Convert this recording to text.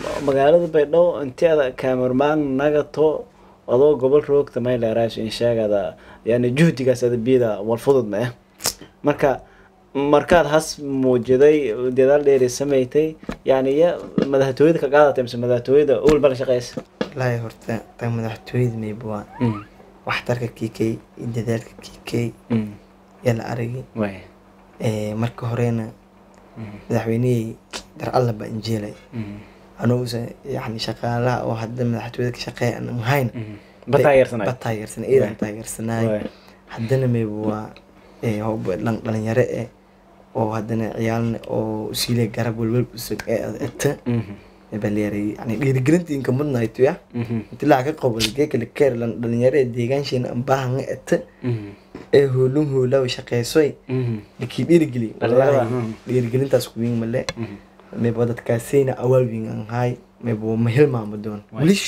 magaalada baydhabo inteeda cameraman nagato adoo gobol roogta may leeraasho in sheegada yani juhdigaas adabiyada wal fudud ma eh marka markaad has muujiday dadaal dheeri samaysay yani ya madaxtooyada ka qaadatay mise madaxtooyada owel bala shaqeysa wallaahi horta tan madaxtooyada mayba waa waxtarka kiikay iyo dadaalka kiikay yaa la aragay way Eh, marka horena madaxweynihii dar alla baa injeelay anugusa yani shaqaalaha oo hadda madaxtooyada ka shaqeeya aan mahayna ba taageersanay ba taageersan iidan Waay. taageersanaay Way. haddana mayba waa eh, hoob- dhalin- dhalinyaro eh oo haddana ciyaalna oo usiile garab welwel usug ee eta baleeray yani dhiirigelinta inka mudnayto ya inti lacag ka qabal geekale keer dhalinyaro ee deegaansheena aan baahanga eta ee hoolun hoolaa shaqeysoy lakii dhiirigeli Dhalinyarada, wallaahi mhm. dhiirigelintaas kuwiin male mayba dadkaasayna awaal wiin aan haay mayba ma hilmaamo doon Waay. weli